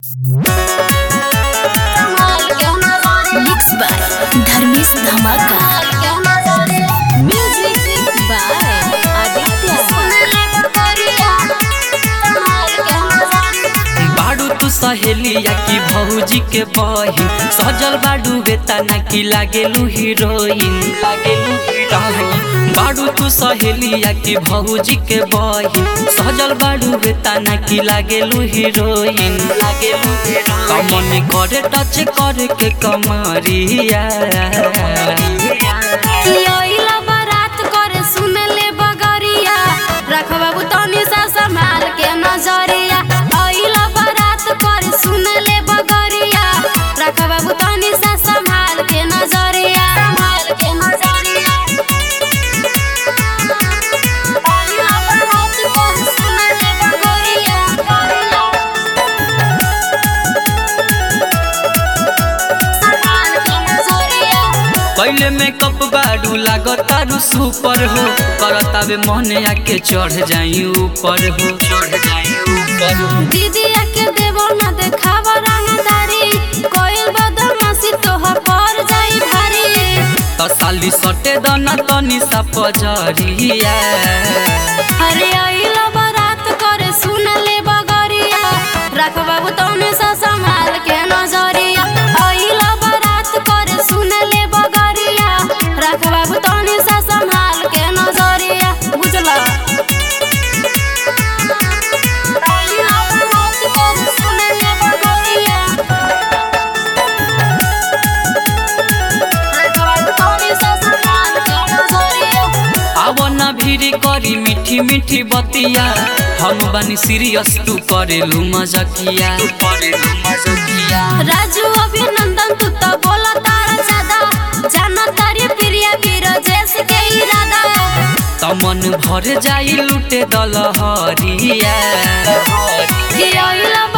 mix by Dharmesh धमाका music by Aditya बाड़ू तू सहेलिया की भौजी के बहिन सजल बाड़ू बेताना की लागेलू हीरोइन लागेलू हीरोइन बाड़ू तू सहेलिया की भौजी के बहिन सजल बाड़ू बेताना की लागेलू हीरोइन लागेलू कमन करे टच करे के कमरिया लइला बारात करे सुनले बगरिया रख बाबू तनी सा संभाल के नजरिया अइला बारात करे सुनले बगरिया रख बाबू तनी सा संभाल के नजरिया संभाल के नजरिया अइला बारात करे सुनले बगरिया संभाल के नजरिया पहले मेकअप बाड़ू लागतारू सुपर हो करतावे मन आके चढ़ जाई ऊपर हो चढ़ जाई ऊपर हो दीदिया के देवो न देखावा रंगदारी कोयल बदमाशी तोहर पर जाई भारी त साली सटे दना तनी सा पजरिया अरे आइला बारात करे सुनले बगरिया रख बाबू तने सा संभाल के नजरिया आइला बारात करे सुनले बगरिया रख बाबू तने सा संभाल के नजरिया बुझला आइला बारात करे सुनले बगरिया आवना भीड़ करी मीठी मीठी बतिया हम बनी सीरियस तू करेलू मजकिया तू करेलू मजकिया राजू अभिनंदन तू तो बोला तारा ज्यादा जाना तारी प्रिया वीर जैसे के इरादा तमन भर जाई लुटे दलहरिया कि अइला